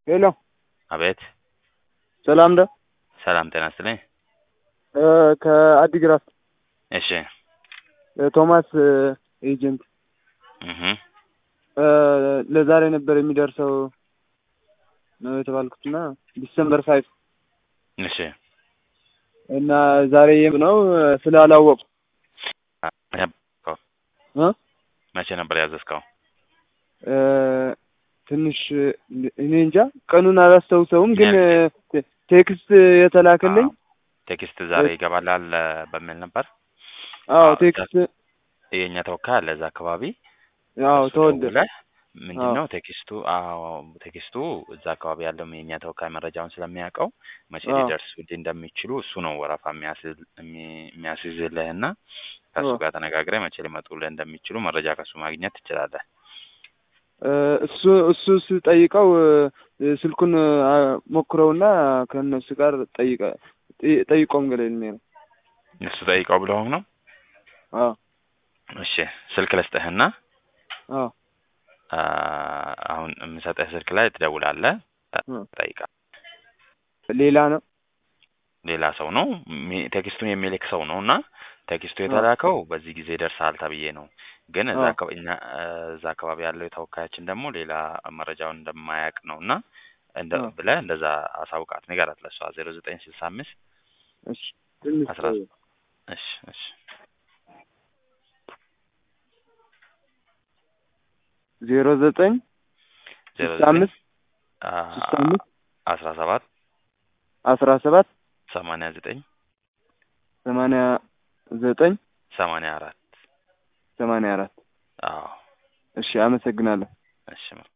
ሄሎ አቤት ሰላም ደ ሰላም ጤና ይስጥልኝ። ከአዲግራት እሺ ቶማስ ኤጀንት እህ ለዛሬ ነበር የሚደርሰው ነው የተባልኩትና ዲሰምበር ፋይቭ እሺ እና ዛሬ የም ነው ስላላወቁ እ መቼ ነበር ያዘዝከው? ትንሽ እኔ እንጃ ቀኑን አላስታውሰውም፣ ግን ቴክስት የተላከልኝ ቴክስት ዛሬ ይገባላል በሚል ነበር። አዎ ቴክስት የእኛ ተወካይ አለ እዛ አካባቢ አዎ እሱ ተወደ ደውለህ ምንድን ነው ቴክስቱ? አዎ ቴክስቱ እዛ አካባቢ ያለው የእኛ ተወካይ መረጃውን ስለሚያውቀው መቼ አዎ። ሊደርሱልህ እንደሚችሉ እሱ ነው ወረፋ የሚያስይዝ- የሚ- የሚያስይዝልህ እና ከእሱ አዎ። ጋር ተነጋግረህ መቼ ሊመጡልህ እንደሚችሉ መረጃ ከእሱ ማግኘት ትችላለህ። እሱ እሱ ስጠይቀው ስልኩን ሞክረውና ከእነሱ ጋር ጠይቀ ጠይቆም ገለልኝ ነው። እሱ ጠይቀው ብለውም ነው። አዎ እሺ ስልክ ልስጥህና አዎ አ፣ አሁን የምሰጥህ ስልክ ላይ ትደውላለህ፣ እ። ጠይቃ ሌላ ነው። ሌላ ሰው ነው ሚ- ቴክስቱን የሚልክ ሰው ነው እና ቴክስቱ አዎ። የተላከው በዚህ ጊዜ ደርሳል ተብዬ ነው። ግን እዛ አዎ። አካባቢ እኛ እዛ አካባቢ ያለው የተወካያችን ደግሞ ሌላ መረጃውን እንደማያውቅ ነው እና እንደ አዎ። ብለህ እንደዛ አሳውቃት ንገራት ለሷ ዜሮ ዘጠኝ ስልሳ አምስት እሺ ትንሽ አስራ እሺ እሺ ዜሮ ዘጠኝ ዜሮ ስልሳ ዘጠኝ አምስት አ፣ ስልሳ አምስት አስራ ሰባት አስራ ሰባት ሰማንያ ዘጠኝ ሰማንያ ዘጠኝ ሰማንያ አራት ሰማንያ አራት አዎ እሺ አመሰግናለሁ። እሺ